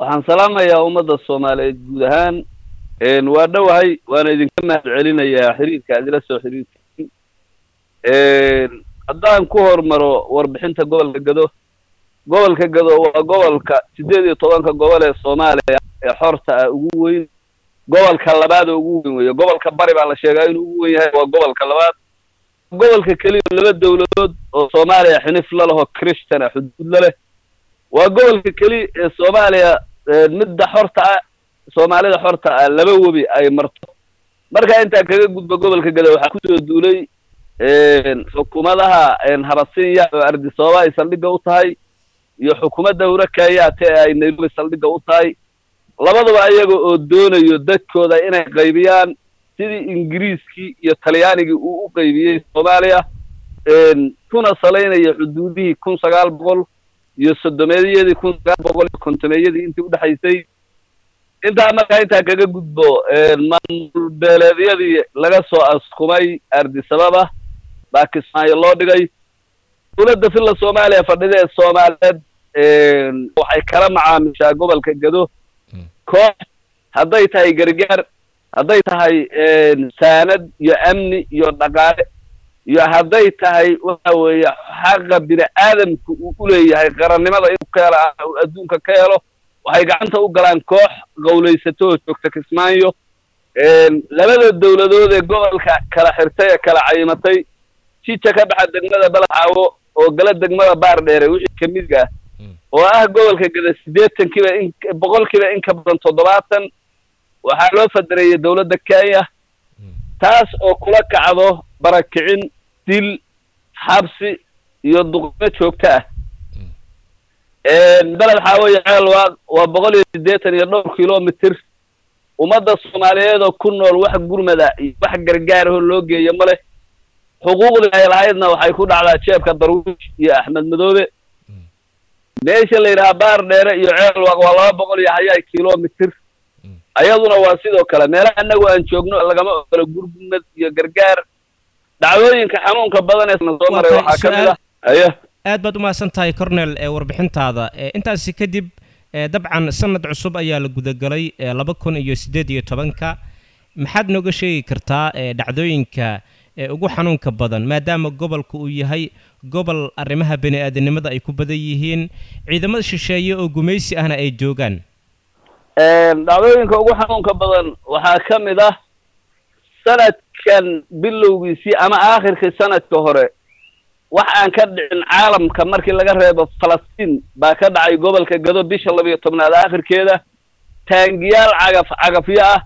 waxaan salaamayaa ummadda soomaaliyeed guud ahaan waa dhowahay waana idinka mahad celinayaa xiriirka aad ila soo xiriirtiin haddaan ku hormaro warbixinta gobolka gado gobolka gado waa gobolka siddeed iyo tobanka gobol ee soomaaliya ee xorta ah ugu weyn gobolka labaad oo ugu weyn weeye gobolka bari baa la sheegaa inuu ugu weyn yahay waa gobolka labaad gobolka keliya laba dawladood oo soomaaliya xinif la leho christian ah xuduud la leh waa gobolka keliya ee soomaaliya midda xorta ah soomaalida xorta ah laba webi ay marto marka intaa kaga gudba gobolka gado waxaa kusoo duulay xukuumadaha habasinya oo ardisababa ay saldhigga u tahay iyo xukuumadda hura kenyaate ee ay nairobi saldhigga u tahay labadaba iyaga oo doonayo dadkooda inay qaybiyaan sidii ingiriiskii iyo talyaanigii uu u qaybiyey soomaaliya kuna salaynaya xuduudihii kun sagaal boqol iyo soddomeeyadii kun sagaal boqol iyo kontomeeyadii intii udhexaysay intaa markaa intaa kaga gudbo maamul beeleedyadii laga soo askumay ardisababa baa kismaayo loo dhigay dowladda filla soomaaliya fadhida ee soomaaliyeed waxay kala macaamishaa gobolka gado koox hadday tahay gargaar hadday tahay saanad iyo amni iyo dhaqaale iyo hadday tahay waxa weeye xaqa bini aadamka uu u leeyahay qarannimada inuu ka helo uu adduunka ka helo waxay gacanta u galaan koox qawlaysato oo joogta kismaayo labada dawladood ee gobolka kala xirtay ee kala cayimatay jija ka baxa degmada balaxaawo oo gala degmada baar dheere wixii kamidga ah oo ah gobolka gada siddeetankiiba in boqolkiiba in ka badan toddobaatan waxaa loo fadareeyey dawladda kenya taas oo kula kacdo barakicin dil xabsi iyo duqimo joogto ah beled xaawoye ceelwaaq waa boqol iyo siddeetan iyo dhowr kilomitr ummadda soomaaliyeed oo ku nool wax gurmada iyo wax gargaarahoo loo geeyo ma leh xuquuqdii ay lahaydna waxay ku dhacdaa jeebka darwiish iyo axmed madoobe meesha la yidhaha baar dheere iyo ceelwaaq waa laba boqol iyo hayaay kilomitr ayaduna waa sidoo kale meelaha annagu aan joogno lagama ogolo gurmad iyo gargaar dhacdooyinka xanuunka badan ee soo maray waxaa ka mid ah aya aad baad umahadsan tahay cornel ee warbixintaada intaasi kadib dabcan sanad cusub ayaa la gudagalay laba kun iyo siddeed iyo tobanka maxaad nooga sheegi kartaa dhacdooyinka ugu xanuunka badan maadaama gobolka uu yahay gobol arrimaha bani aadamnimada ay ku badan yihiin ciidamada shisheeye oo gumaysi ahna ay joogaan dhacdooyinka ugu xanuunka badan waxaa ka mid ah sanadkan bilowgiisii ama aakhirkii sanadka hore wax aan ka dhicin caalamka markii laga reebo falastiin baa ka dhacay gobolka gado bisha labiyo tobnaad aakhirkeeda taangiyaal cagaf cagafyo ah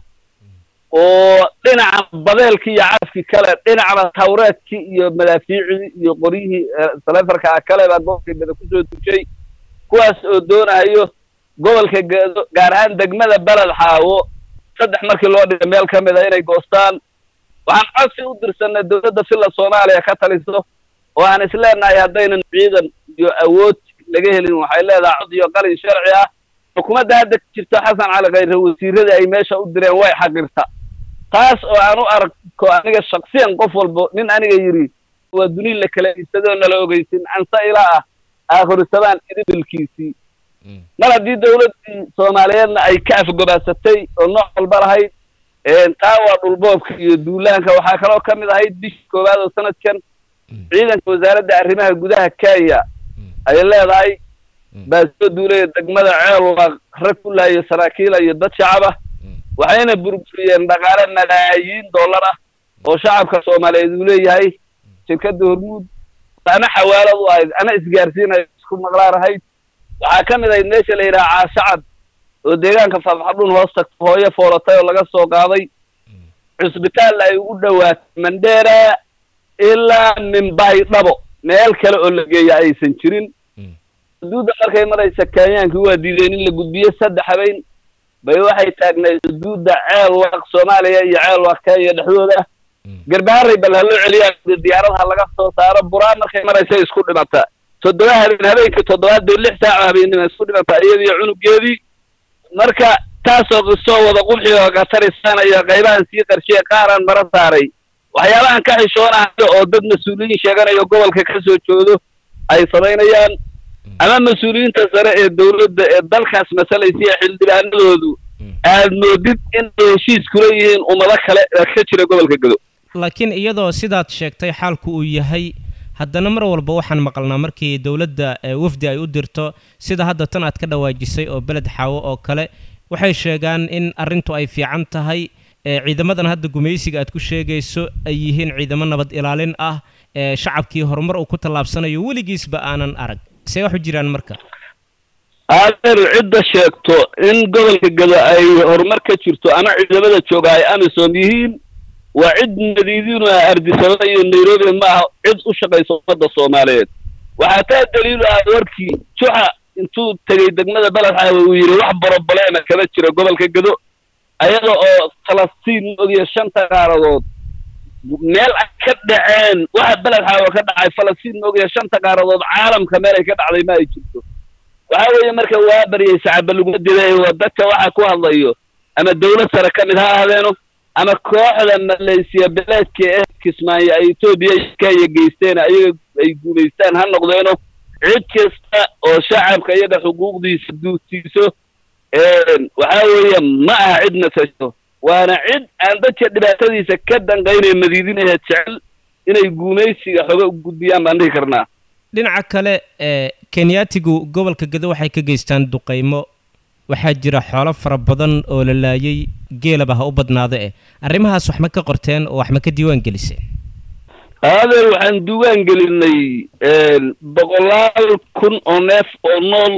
oo dhinaca badeelkii iyo cagafkii kale dhinacna tawreedkii iyo madaafiicdii iyo qoryihii salefarka ah kale baa gobolka gado kusoo dushay kuwaas oo doonahayo gobolka gado gaar ahaan degmada beled xaawo saddex markii loo dhigay meel ka mid a inay goostaan waxaan codsi u dirsanay dowladda filla soomaaliya ka taliso oo aan isleenahay haddaynan ciidan iyo awood laga helin waxay leedahay cod iyo qalin sharci ah xukuumadda hadda jirto xasan cali khayre wasiiradii ay meesha u direen way xaqirta taas oo aan u arko aniga shaksiyan qof walbo nin aniga yidhi waa duni la kala isadoo nala ogeysin ansa ilaa ah aakhirisabaan idibilkiisii mar haddii dawladdii soomaaliyeedna ay ka afgobaasatay oo nooc walba lahayd taa waa dhulboobka iyo duulaanka waxaa kaloo ka mid ahayd bishii koowaad oo sanadkan ciidanka wasaaradda arrimaha gudaha kenya ay leedahay baa soo duulaya degmada ceelwaaq rag ku lahayo saraakiila iyo dad shacab ah waxayna burburiyeen dhaqaale malaayiin dollar ah oo shacabka soomaaliyeed uu leeyahay shirkadda hormuud ama xawaalad u ahayd ama isgaarsiinayo isku maqlaan ahayd waxaa ka mid ahayd meesha la yidhaha caashacad oo deegaanka faafxadhun hoos tagto hooyo foolatay oo laga soo qaaday cusbitaal ay ugu dhowaatay mandheera ilaa mimbai dhabo meel kale oo la geeya aysan jirin xuduudda markay maraysa kenyaankii waa diideen in la gudbiyo saddex habeen bay waxay taagnayd xuduudda ceel waaq soomaaliya iyo ceel waaq kenya dhexdooda garbaharay bal ha loo celiyaa diyaaradaha laga soo saaro buraa markay maraysa isku dhimata toddoba habeen habeenkii toddobaad bay lix saaco habeennima isku dhimata iyadiyo cunugeedii marka taasoo qisoo wada qubxi oo qatarisaanayo qaybahan sii qarshiye qaaraan mara saaray waxyaabahan ka xishoonahayo oo dad mas-uuliyiin sheeganayo gobolka ka soo joodo ay samaynayaan ama mas-uuliyiinta sare ee dowladda ee dalkaas masalaysiya xildhibaanadoodu aad moodid in ay heshiis kula yihiin ummado kale ee ka jira gobolka gado laakiin iyadoo sidaad sheegtay xaalku uu yahay haddana mar walba waxaan maqalnaa markii dowladda wafdi ay u dirto sida hadda tan aad ka dhawaajisay oo beled xaawo oo kale waxay sheegaan in arrintu ay fiican tahay ciidamadan hadda gumaysiga aad ku sheegayso ay yihiin ciidamo nabad ilaalin ah ee shacabkii horumar uu ku tallaabsanayo weligiisba aanan arag see wax u jiraan marka adeer cidda sheegto in gobolka gado ay horumar ka jirto ama ciidamada jooga ay amisom yihiin waa cid madiidinu ah ardisabada iyo nairobi ma aha cid u shaqaysa ummadda soomaaliyeed waxaa taa daliilu ah warkii juxa intuu tegey degmada beledxaawe uu yidhi wax boroboleema kama jira gobolka gado ayada oo falastiin mogiya shanta qaaradood meel ay ka dhaceen waxa beledxaawe ka dhacay falastiin mogiya shanta qaaradood caalamka meel ay ka dhacday ma ay jirto waxa weeye marka waa baryay sacaba laguma diday waa dadka waxa ku hadlayo ama dawlad sare ka mid ha ahdeeno ama kooxda malaysiya beleedka ee kismaayo ay etoobiya iyo kenya geysteen ayaga ay guulaystaan ha noqdeeno cid kasta oo shacabka iyaga xuquuqdiisa duutiiso waxa weeye ma aha cid nasasho waana cid aan dadka dhibaatadiisa ka danqaynay madiidinaheed jecel inay guumaysiga xoga u gudbiyaan baan dhihi karnaa dhinaca kale ee kenyaatigu gobolka gado waxay ka geystaan duqaymo waxaa jira xoolo fara badan oo la laayay geelaba ha u badnaado eh arrimahaas wax ma ka qorteen oo wax ma ka diiwaan geliseen adeer waxaan diiwaan gelinay boqolaal kun oo neef oo nool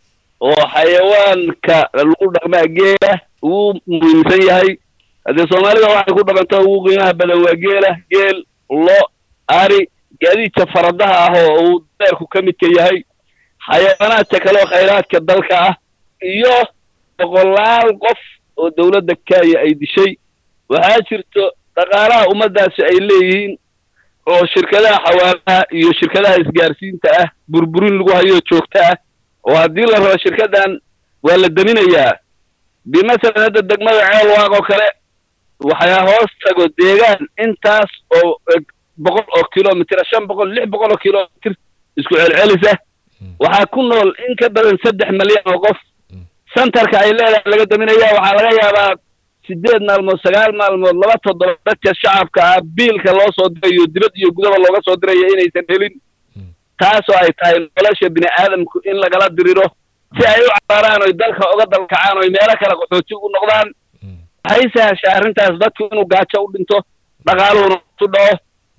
oo xayawaanka lagu dhaqmaa geela ugu muhiimsan yahay haddee soomaalida waxay ku dhaqantaa ugu qiimaha badan waa geela geel lo ari gaadiidka faradaha ah oo uu deerku ka midka yahay xayawaanaadka kale oo khayraadka dalka ah iyo boqolaal qof oo dawladda kenya ay dishay waxaa jirto dhaqaalaha ummaddaasi ay leeyihiin oo shirkadaha xawaalaha iyo shirkadaha isgaarsiinta ah burburin lagu hayo joogto ah oo haddii la rabo shirkaddan waa la daminayaa bimasalan hadda degmada ceel waaq oo kale waxaa hoos tago deegaan intaas oo boqol oo kilomitr shan boqol lix boqol oo kilomitr isku celcelisa waxaa ku nool in ka badan saddex malyan oo qof centerka ay leedahay laga daminaya waxaa laga yaabaa sideed maalmood sagaal maalmood laba toddoba dadka shacabka ah biilka loo soo dirayo dibad iyo gudaba looga soo diraya inaysan helin taasoo ay tahay nolosha bini aadamku in lagala diriro si ay u cabaaraan oy dalka uga dalkacaan oy meelo kale qaxooti u noqdaan waxay sahashaa arrintaas dadku inuu gaajo u dhinto dhaqaaluhuna su dhaco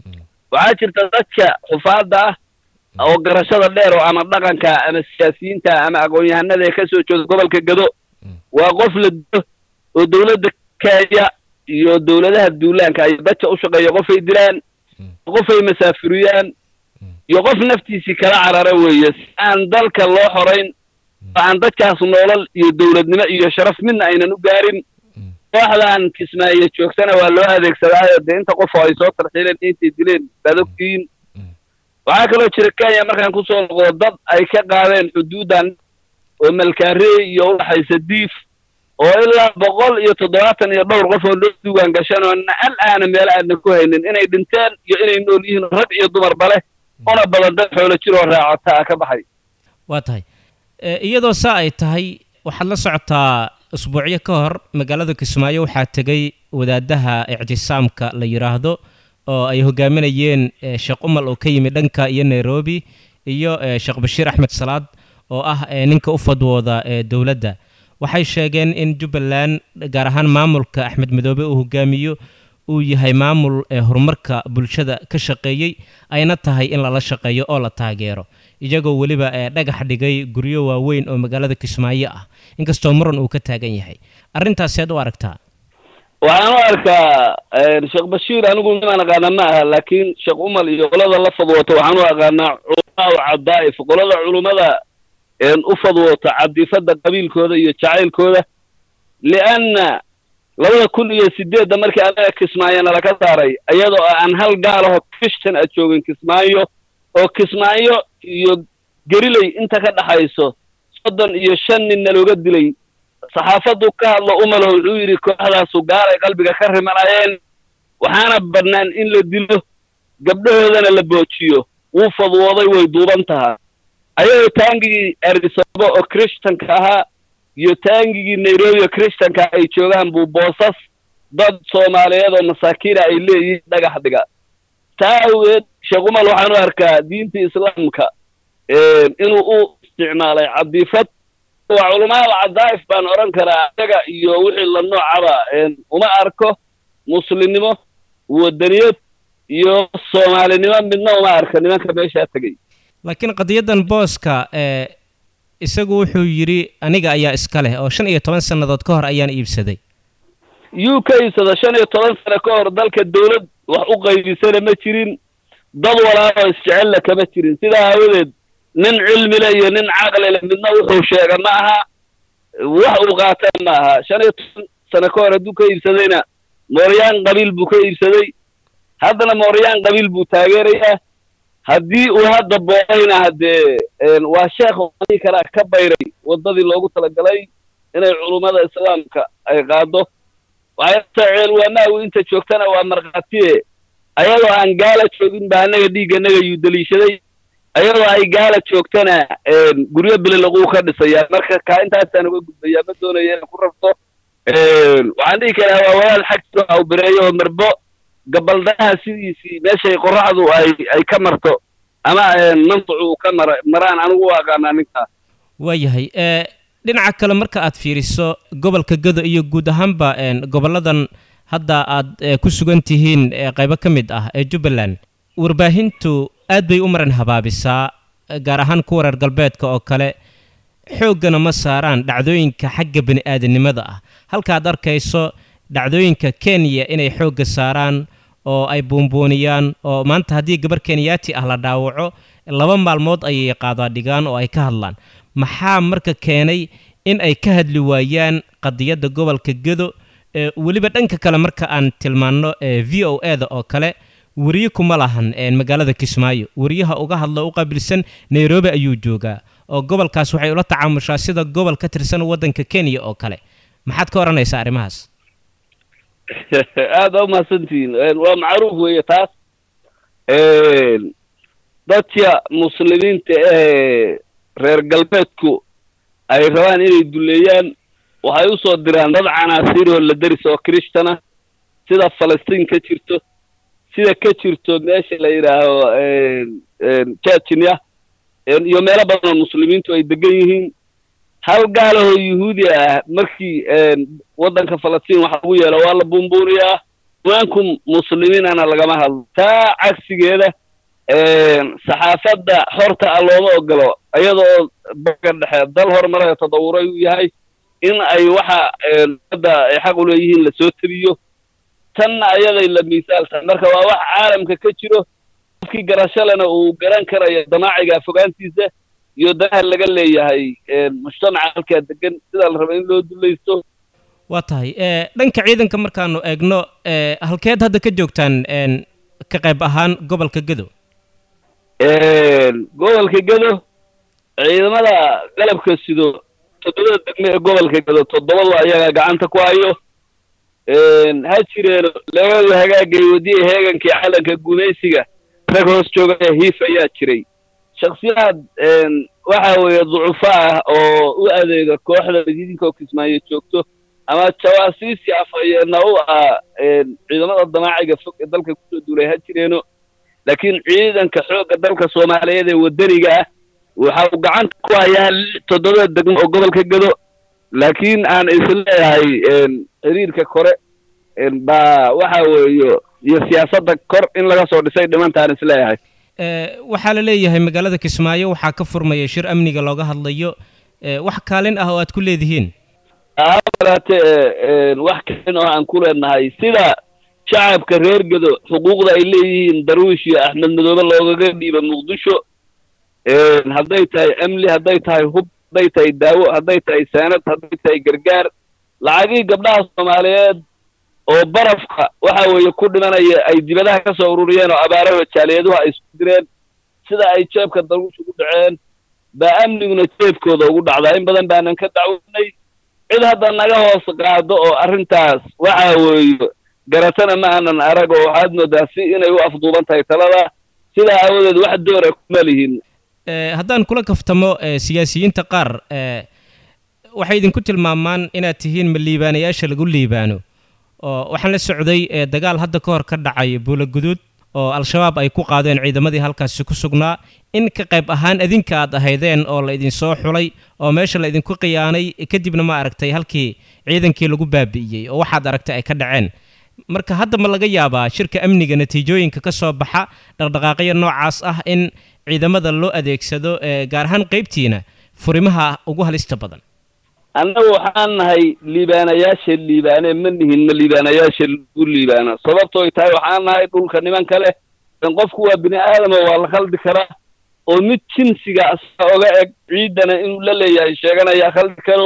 waxaa jirta dadka xufaadda ah oo garashada dheer oo ama dhaqanka ama siyaasiyiinta ama aqoon-yahanada ee kasoo jeeda gobolka gado waa qof la dilo oo dawladda kenya iyo dawladaha duulaanka ay dadka u shaqeeya qofay dilaan qofay masaafuriyaan iyo qof naftiisii kala carara weeye si aan dalka loo xorayn oo aan dadkaas noolal iyo dawladnimo iyo sharaf midna aynan u gaarin kooxdan kismaayo joogtana waa loo adeegsadaayo dee inta qof oo ay soo tarxiileen intay dileen baad ogtihiin waxaa kaloo jira kenya markaan kusoo noqdo dad ay ka qaadeen xuduuddan oo malkaarey iyo udhaxaysa diif oo ilaa boqol iyo toddobaatan iyo dhowr qof oo loo duwaan gashan oo al aana meelo aadna ku haynin inay dhinteen iyo inay nool yihiin rag iyo dumarba leh una badan dad xoolo jir oo raacota a ka baxay waa tahay iyadoo saa ay tahay waxaad la socotaa usbuucyo ka hor magaalada kismaayo waxaa tegay wadaadaha ictisaamka la yidhaahdo oo ay hogaaminayeen sheekh umal oo ka yimid dhanka iyo nairobi iyo sheekh bashiir axmed salaad oo ah ninka u fadwooda dowladda waxay sheegeen in jubbaland gaar ahaan maamulka axmed madoobe uu hogaamiyo uu yahay maamul horumarka bulshada ka shaqeeyey ayna tahay in lala shaqeeyo oo la taageero iyagoo weliba dhagax dhigay guryo waaweyn oo magaalada kismaayo ah inkastoo muran uu ka taagan yahay arrintaasi aad u aragtaa waxaan u arkaa sheekh bashiir anigu nimaan aqaana ma aha laakiin sheekh umal iyo qolada la fadwoota waxaan u aqaanaa culamaa u cadaa'if qolada culummada u fadwoota cadifada qabiilkooda iyo jacaylkooda lianna labada kun iyo sideedda markii anaga kismaayo nalaka saaray iyadoo aan hal gaalaho christian a joogin kismaayo oo kismaayo iyo geriley inta ka dhaxayso soddon iyo shan nin nalooga dilay saxaafaddu ka hadlo umalo wuxuu yidhi kooxdaasu gaalay qalbiga ka rimanayeen waxaana bannaan in la dilo gabdhahoodana la boojiyo wuu fadwooday way duuban tahaa ayagoo taangigii erdisabo oo christanka ahaa iyo taangigii nairobi oo christanka ay joogaan buu boosas dad soomaaliyeed oo masaakiina ay leeyihiin dhagax dhiga taa awgeed sheekh umal waxaan u arkaa diinta islaamka inuu u isticmaalay cadiifad waa culamaada cadaa'if baan odhan karaa isaga iyo wixii la noocaba uma arko muslimnimo wadaniyad iyo soomaalinimo midna uma arka nimanka meeshaa tegey laakiin qadiyaddan booska ee isagu wuxuu yidhi aniga ayaa iska leh oo shan iyo toban sannadood ka hor ayaan iibsaday yuu ka iibsada shan iyo toban sano ka hor dalka dawlad wax u qaybisana ma jirin dad walaalo isjecella kama jirin sidaa aawadeed nin cilmile iyo nin caqlile midna wuxuu sheega ma aha wax uu qaatana ma aha shan iyo toban sano ka hor hadduu ka iibsadayna mooryaan qabiil buu ka iibsaday haddana mooryaan qabiil buu taageerayaa haddii uu hadda boodayna haddee waa sheekh ii kalaa ka bayray waddadii loogu talagalay inay culummada islaamka ay qaado waxayta ceelwaanaagu inta joogtana waa markhaatiye ayadoo aan gaala joogin ba annaga dhiigganaga yuu daliishaday ayadoo ay gaala joogtana guryo bililaquu ka dhisayaa marka kaa intaasaan uga gudbayaa ma doonaya inay ku rabto waxaan dhihi karaa waa walaal xag jiro aw bireeyo oo marbo gabaldhaha sidiisii meeshay qorraxdu ay ay ka marto ama mantacu ka mara maraan anigu u aqaanaa ninkaas waayahay dhinaca kale marka aad fiiriso gobolka gado iyo guud ahaanba gobolladan hadda aad ku sugan tihiin qaybo ka mid ah ee jubbaland warbaahintu aad bay u maran habaabisaa gaar ahaan kuwa reer galbeedka oo kale xooggana ma saaraan dhacdooyinka xagga bani aadanimada ah halkaad arkayso dhacdooyinka kenya inay xoogga saaraan oo ay buunbuuniyaan oo maanta haddii gabar kenyaati ah la dhaawaco laba maalmood ayay qaadaa dhigaan oo ay ka hadlaan maxaa marka keenay in ay ka hadli waayaan qadiyadda gobolka gedo weliba dhanka kale marka aan tilmaanno v o e da oo kale weriye kuma lahan magaalada kismaayo weriyaha uga hadlo u qaabilsan nairobi ayuu joogaa oo gobolkaas waxay ula tacaamushaa sida gobol ka tirsan waddanka kenya oo kale maxaad ka odhanaysaa arrimahaas aada umahadsantihiin waa macruuf weeye taas dadka muslimiinta ee reer galbeedku ay rabaan inay duleeyaan waxay usoo diraan dad canaasiir oo la deris oo kristana sida falastiin ka jirto sida ka jirto meesha la yidhaaho jajiniya iyo meelo badan oo muslimiintu ay degan yihiin hal gaalahoo yuhuudi ah markii waddanka falastiin waxa lagu yeelo waa la buunbuuniyaa imaanku muslimiinana lagama hadlo taa cagsigeeda saxaafadda xorta ah looma ogolo iyadoo baga dhexe dal horumarayo tadawuray uu yahay in ay waxa hadda ay xaq u leeyihiin lasoo tebiyo tanna ayaday la miisaaltahay marka waa wax caalamka ka jiro qofkii garashalena uu garan karayo damaaciga fogaantiisa iyo danaha laga leeyahay mujtamaca halkaa degan sidaa la raba in loo dulaysto waa tahay dhanka ciidanka markaanu eegno halkeed hadda ka joogtaan ka qayb ahaan gobolka gedo gobolka gedo ciidamada qalabka sido toddobada degme ee gobolka gedo toddobadu ayaga gacanta ku hayo ha jireeno labadu hagaagay wadiya heegankii calanka gumaysiga rag hoos joogaya hiif ayaa jiray shaksiyaad waxa weeye ducufo ah oo u adeega kooxda idinkoo kismaayo joogto ama jawaasiisi afhayeena u ah ciidamada damaaciga fog ee dalka kusoo duulay ha jireeno laakiin ciidanka xoogga dalka soomaaliyeed ee waddaniga ah waxa uu gacanta ku hayaa toddobada degmo oo gobolka gedo laakiin aan isleeyahay xiriirka kore baa waxa weeye iyo siyaasadda kor in laga soo dhisay dhimantaan isleeyahay waxaa la leeyahay magaalada kismaayo waxaa ka furmaya shir amniga looga hadlayo wax kaalin ah oo aad ku leedihiin kaleete wax kaalin oo aan ku leenahay sida shacabka reer gedo xuquuqda ay leeyihiin darwiish iyo axmed madoobe loogaga dhiiba muqdisho hadday tahay amni hadday tahay hub hadday tahay daawo hadday tahay saanad hadday tahay gargaar lacagihii gabdhaha soomaaliyeed oo barafka waxa weeye ku dhimanaya ay dibadaha ka soo ururiyeen oo abaaraha jaaliyaduhu ay isku direen sida ay jeebka darwiish ugu dhaceen baa amniguna jeebkooda ugu dhacdaa in badan baanan ka dacwoonay cid hadda naga hoos qaado oo arrintaas waxa weeye garatana ma aanan arag oo waxaad moodaa si inay u afduuban tahay talada sidaa aawadeed wax doora kuma lihin haddaan kula kaftamo siyaasiyiinta qaar waxay idinku tilmaamaan inaad tihiin ma liibaanayaasha lagu liibaano oo waxaan la socday dagaal hadda ka hor ka dhacay buulaguduud oo al-shabaab ay ku qaadeen ciidamadii halkaasi ku sugnaa in ka qayb ahaan adinka aad ahaydeen oo la idinsoo xulay oo meesha la idinku khiyaanay kadibna ma aragtay halkii ciidankii lagu baabi'iyey oo waxaad aragtay ay ka dhaceen marka hadda ma laga yaabaa shirka amniga natiijooyinka ka soo baxa dhaqdhaqaaqyo noocaas ah in ciidamada loo adeegsado gaar ahaan qaybtiina furimaha ugu halista badan annagu waxaan nahay liibaanayaasha liibaane ma nihin ma liibaanayaasha lagu liibaano sababtooy tahay waxaan nahay dhulka nimanka leh qofku waa bini aadama waa la khaldi karaa oo mid jinsiga asaga oga eg ciiddana inuu la leeyahay sheeganaya khaldi karo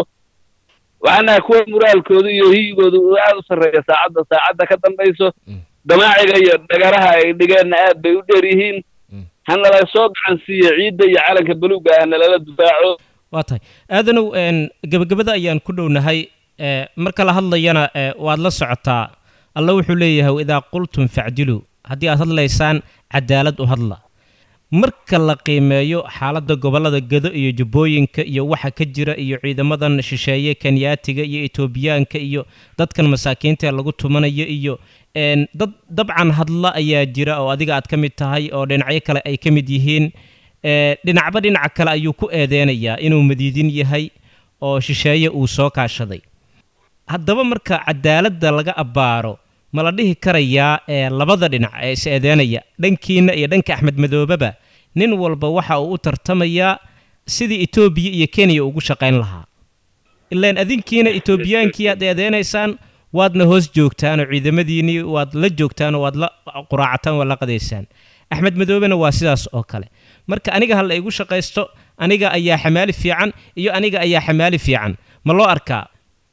waxaan nahay kuwa muraalkooda iyo hiyigooda uu aada u sarreeya saacadda saacadda ka dambayso damaaciga iyo dhagaraha ay dhigeenna aad bay u dheer yihiin hanala soo gacan siiya ciidda iyo calanka buluugga ah nalala difaaco waa tahay aadanow gebagabada ayaan ku dhownahay marka la hadlayana waad la socotaa alla wuxuu leeyahay idaa qultum facdiluu haddii aad hadlaysaan cadaalad u hadla marka la qiimeeyo xaaladda gobollada gedo iyo jubbooyinka iyo waxa ka jira iyo ciidamadan shisheeye kenyaatiga iyo etoobiyaanka iyo dadkan masaakiinta lagu tumanayo iyo dad dabcan hadla ayaa jira oo adiga aad ka mid tahay oo dhinacyo kale ay ka mid yihiin dhinacba dhinaca kale ayuu ku eedeynayaa inuu madiidin yahay oo shisheeye uu soo kaashaday haddaba marka cadaaladda laga abbaaro ma la dhihi karayaa ee labada dhinac ee is eedeynaya dhankiina iyo dhanka axmed madoobeba nin walba waxa uu u tartamayaa sidii etoobiya iyo kenya ugu shaqayn lahaa ilaan adinkiina etoobiyaankii aad eedeynaysaan waadna hoos joogtaan oo ciidamadiinnii waad la joogtaan oo waad la quraacataan waad la qadaysaan axmed madoobena waa sidaas oo kale marka aniga ha la igu shaqaysto aniga ayaa xamaali fiican iyo aniga ayaa xamaali fiican ma loo arkaa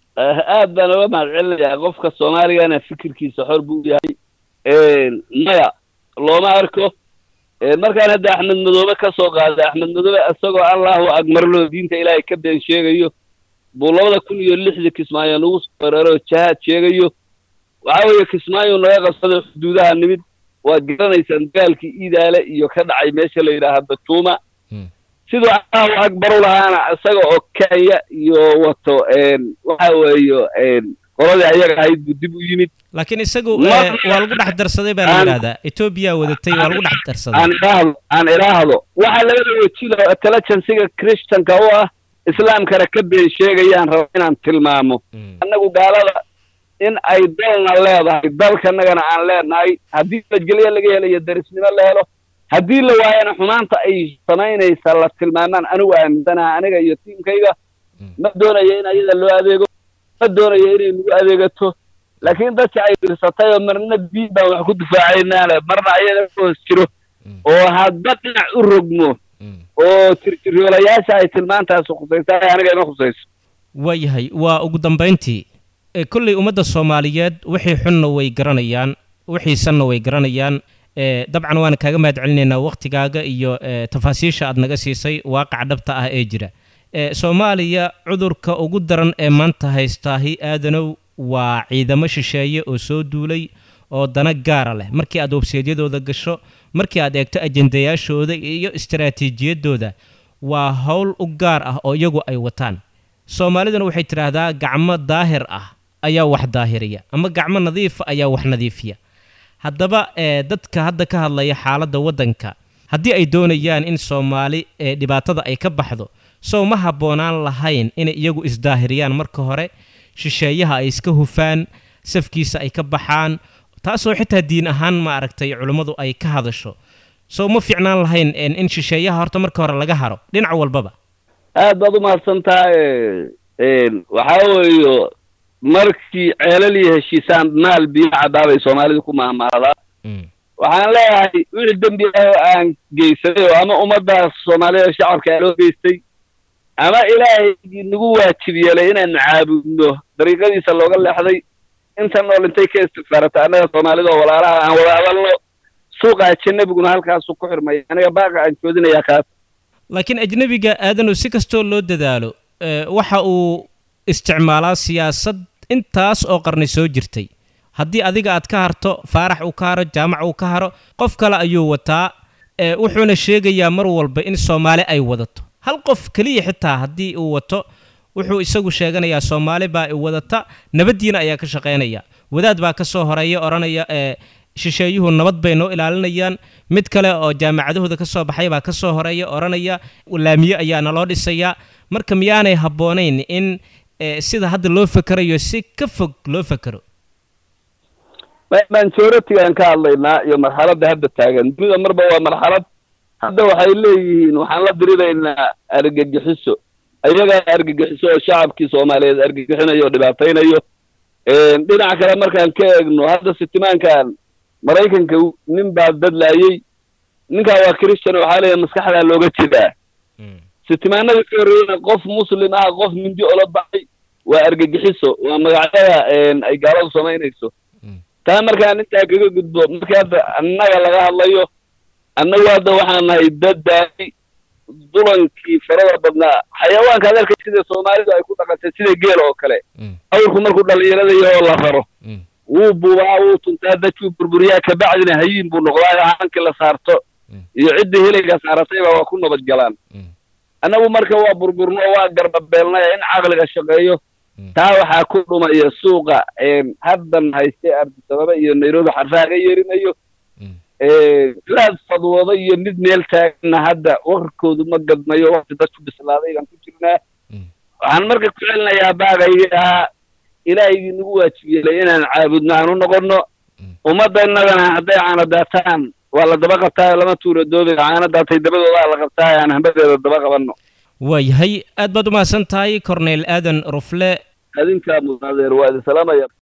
aad baan oga mahad celinayaa qofka soomaaligana fikirkiisa xor buu yahay maya looma arko markaan hadda axmed madoobe ka soo qaaday axmed madoobe isagoo allahu akmarloo diinta ilaahay ka been sheegayo buu labada kun iyo lixdii kismaayo nagu soo weeraro jahaad sheegayo waxa weeye kismaayo naga qabsaday xuduudaha nimid waad garanaysaan dagaalkii iidaale iyo ka dhacay meesha la yidhaaha batuuma siduu allahu akbar u lahaana isaga oo kenya iyo wato waxa weeye qoladii ayaga ahayd buu dib u yimid laakiin isagu waa lagu dhex darsaday baa la yidhahdaa etoobiya wadatay waa lagu dhex darsaday aan idhaahdo aan idhaahdo waxa labada wejilo intelligensiga christianka u ah islaamkana ka been sheegayaan raba inaan tilmaamo annagu gaalada in ay dalna leedahay dalkanagana aan leenahay haddii nabadgelyo laga helayo darisnimo la helo haddii la waayana xumaanta ay samaynaysa la tilmaamaan anigu aaminsanaha aniga iyo tiimkayga ma doonayo in ayada loo adeego ma doonayo inay nagu adeegato laakiin dadka ay dirsatay oo marna diin baan wax ku difaacaynaale marna ayaga ka hoos jiro oo hadba dhinac u rogmo oo tirtiroolayaasha ay tilmaantaasi khusaysa aniga ima khusayso waayahay waa ugu dambayntii kolley ummadda soomaaliyeed wixii xunna way garanayaan wixii sanna way garanayaan dabcan waana kaaga mahad celinaynaa wakhtigaaga iyo tafaasiisha aad naga siisay waaqaca dhabta ah ee jira soomaaliya cudurka ugu daran ee maanta haystaahi aadanow waa ciidamo shisheeye oo soo duulay oo dana gaara leh markii aad webseedyadooda gasho markii aad eegto ajendayaashooda iyo istaraatiijiyadooda waa howl u gaar ah oo iyagu ay wataan soomaaliduna waxay tidhaahdaa gacmo daahir ah ayaa wax daahiriya ama gacmo nadiifa ayaa wax nadiifiya haddaba dadka hadda ka hadlaya xaaladda waddanka haddii ay doonayaan in soomaali dhibaatada ay ka baxdo sow ma habboonaan lahayn inay iyagu isdaahiriyaan marka hore shisheeyaha ay iska hufaan safkiisa ay ka baxaan taasoo xitaa diin ahaan ma aragtay culummadu ay ka hadasho sow ma fiicnaan lahayn in shisheeyaha horta marka hore laga haro dhinac walbaba aad baad u mahadsantahay waxaa weeyo markii ceelaliyo heshiisaan maal biyo caddaabay soomaalidu ku mahmaadaa waxaan leeyahay wixii dembi ah oo aan geysaday oo ama ummaddaas soomaalida shacabka loo geystay ama ilaahay nagu waajib yeelay inaanu caabudno dariiqadiisa looga leexday inta nool intay ka istigfaarata annaga soomaalida oo walaalaha aan wada hadalno suuqa ajanabiguna halkaasu ku xirmaya aniga baaqa aan joodinayaa kaas laakiin ajnebiga aadanu si kastoo loo dadaalo waxa uu isticmaalaa siyaasad intaas oo qarni soo jirtay haddii adiga aad ka harto faarax uu ka haro jaamac uu ka haro qof kale ayuu wataa wuxuuna sheegayaa mar walba in soomaali ay wadato hal qof keliya xitaa haddii uu wato wuxuu isagu sheeganayaa soomaali baa i wadata nabaddiina ayaa ka shaqaynaya wadaad baa ka soo horeeya odhanaya ee shisheeyuhu nabad bay noo ilaalinayaan mid kale oo jaamacadahooda ka soo baxay baa ka soo horeeya odhanaya laamiye ayaa naloo dhisayaa marka miyaanay habboonayn in sida hadda loo fekerayo si ka fog loo fekero mansoratigaan ka hadlaynaa iyo marxaladda hadda taagan dunida marba waa marxalad hadda waxay leeyihiin waxaan la dirinaynaa argagixiso ayagaa argagixiso oo shacabkii soomaaliyeed argagixinayo oo dhibaataynayo dhinaca kale markaan ka eegno hadda sitimaankan maraykanka nin baa dadlaayey ninkaa waa christian waxaa leeyahay maskaxdaa looga jeedaa sitimaanada ka horreeyana qof muslim ah qof mindi ola baxay waa argagixiso waa magacyada ay gaaladu samaynayso taa markaan intaa kaga gudbo marka hadda annaga laga hadlayo annagu hadda waxaan nahay daddaay dulankii farada badnaa xayawaanka adeerka sida soomaalidu ay ku dhaqantay sida geel oo kale awrku markuu dhallinyarada yahoo la raro wuu buubaa wuu tuntaa dadkuu burburiyaa kabacdina hayiin buu noqdaa haankii la saarto iyo ciddii heliga saaratayba waa ku nabad galaan annagu marka waa burburno waa garbabeelnay in caqliga shaqeeyo taa waxaa ku dhumaya suuqa haddan haystay ardisababa iyo nairobi xarfaha ga yeerinayo laad fadwooda iyo mid meel taaganna hadda warkoodu ma gadmayo wakti dadku bislaaday baan ku jirnaa waxaan marka ku celinayaa baaqayga ahaa ilaahigii nagu waajib yeelay inaan caabudno aan u noqonno ummadda innagana hadday caana daataan waa la daba qabtaa lama tuura doobi caana daatay dabadoodaa la qabtaa aan hambadeeda daba qabanno waayahay aad baad umahadsan tahay corneyl aadan rufle adinkaa mudaadeer waa idin salaamaya